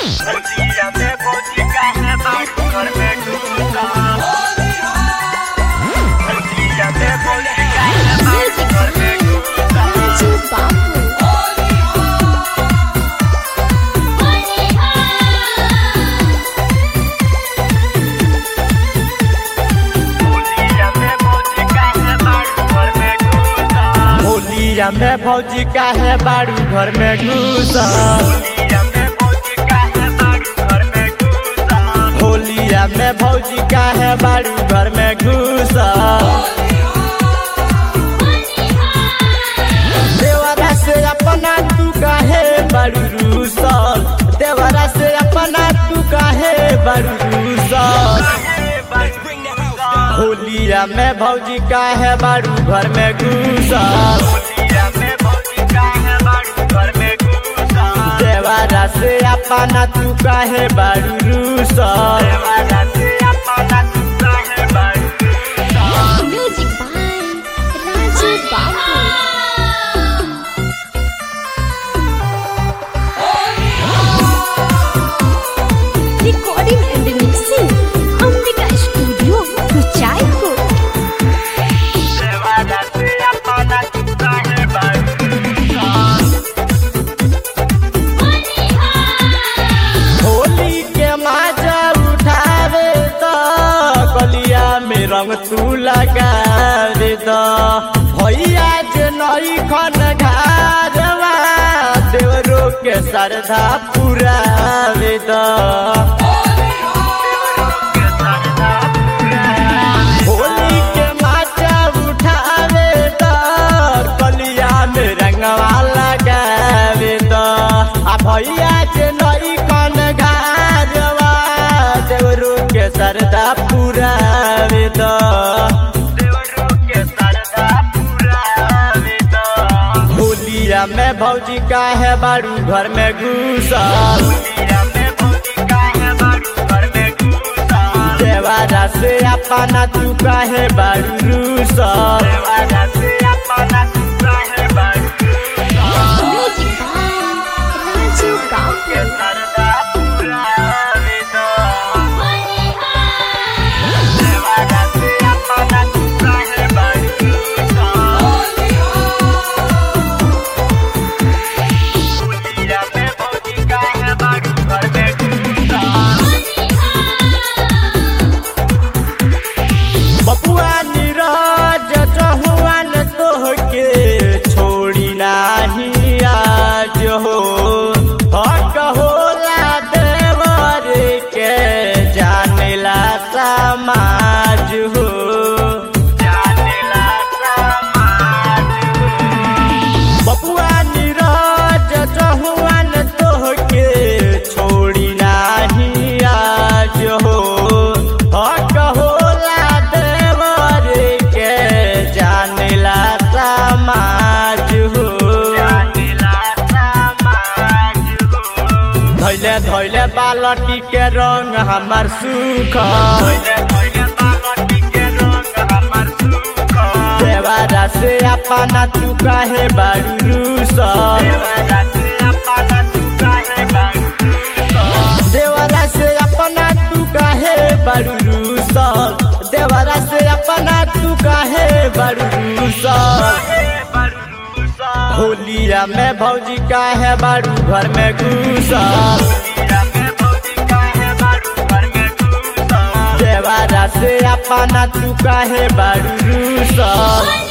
भौजिया में भौजी का है बाबू घर में ढूंढा भौजिया में भौजी का है बाबू घर में ढूंढा राजू बाबू भौजिया में भौजी का है बाबू घर में ढूंढा होलिया में भौजी का है बारू घर में घुसा भौजिया में भौजी का है बाबू घर में ढूंढा होलिया में भौजी का है बारू घर में घुसा देवरा से अपना तू काहे बारू रूसल देवरा से अपना तू काहे बारू रूसल होलिया में भौजी का है बारू घर में घुसा भौजिया में भौजी का है बाबू घर में ढूंढा देवरा से अपना तू काहे बारू रूसल देवारा से अपना टुकड़ा है बाबू music by Raju Babu recording and mixing Ambika studio Kuchaypur देवारा से अपना टुकड़ा है बाबू होली के माजा उठावे तो गलिया में रंग तू लगा दे तो भैया जे नई खन घारवा देवरो के श्रद्धा पुरावे तो होली के माजा उठावे तो गलिया में रंगवा लगावे तो आ भैया जे नई कन घारवा देवरो के श्रद्धा पुरावे तो देवरो के सरदा पूरा वेदा होलिया में भौजी का है बारू घर में घुसा दुनिया में भौजी का है बारू घर में घुसा देवारा से अपना तू काहे बारू रूसा देवारा से अपना टुकड़ा है बारू म्यूजिक बाय राजू बाबू के सरदा पूरा वेदा देवारा से अपना टुकड़ा है बारू दुनिया में भौजी का है बारू घर में घुसा बबुआ नीरज चहुआन तोहके छोड़ी नाही आज हो हक होला देवर के जानेला समाज हो जानेला समाज बबुआ नीरज चहुआन तोहके छोड़ी नाही आज हो हक होला देवर के जानेला समाज हो जानेला समाज हो धैले धैले बालटी के रंग हमार सुख धोइले धोइले बालटी के रंग हमर सुख देवारा से अपना तू काहे बारू रूसल देवरा से अपना टुकड़ा है बारू देवरा से अपना तू काहे बारू रूसल देवरा से अपना तू काहे बारू रूसल बारू सा होलिया में भौजी काहे बारू घर में घुसल दुनिया में भौजी का है बारू घर में घुसा देवरा से अपना तू काहे बारू रूसल